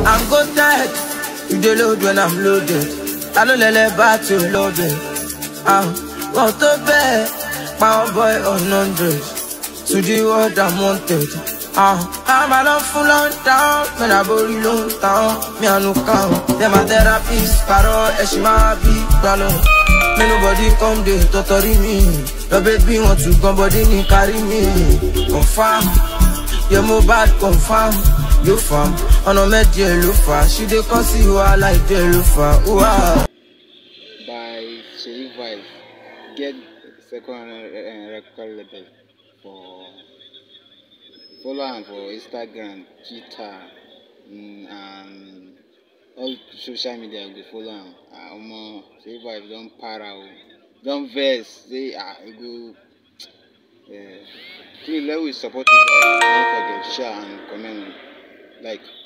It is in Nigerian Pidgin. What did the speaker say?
I'm go dead. You dey load when I'm loaded. I don't let that back to loaded. Ah, want to bed. Power boy on hundred. To the world I'm wanted. Ah, I'm a love full on down. Man, I body long down. Me, I no count. Them a therapist. Caro, Eshima, big balloon. Me nobody come dey totori me. Your baby want to come body ni carry me. Confirm, your mobile confirm. You fam, ọ̀nà mẹ́jẹ ló fà. She dey come see wàhálà ìdè ló fà. Wah. by Sherry Vibe get second uh, record label for follow am for Instagram, Twitter, mm, and all social media go follow am. Ah, Omo Sherry Vibe don para o, don vex say ah e go. Uh, please let we support the guy. Don't forget share and comment like.